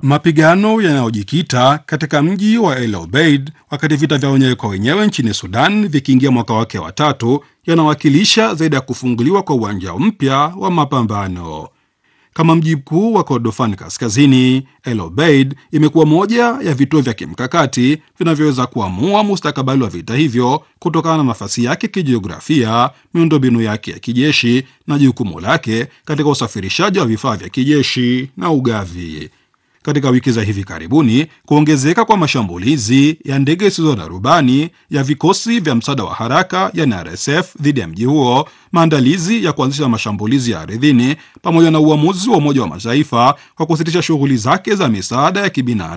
Mapigano yanayojikita katika mji wa El Obeid wakati vita vya wenyewe kwa wenyewe nchini Sudan vikiingia mwaka wake wa tatu yanawakilisha zaidi ya kufunguliwa kwa uwanja mpya wa mapambano. Kama mji mkuu wa Kordofan Kaskazini, El Obeid imekuwa moja ya vituo vya kimkakati vinavyoweza kuamua mustakabali wa vita hivyo kutokana na nafasi yake kijiografia, miundombinu yake ya kijeshi na jukumu lake katika usafirishaji wa vifaa vya kijeshi na ugavi. Katika wiki za hivi karibuni, kuongezeka kwa mashambulizi ya ndege zisizo na rubani ya vikosi vya msaada wa haraka yani RSF dhidi ya mji huo, maandalizi ya kuanzisha mashambulizi ya ardhini, pamoja na uamuzi wa Umoja wa Mataifa kwa kusitisha shughuli zake za misaada ya kibinadamu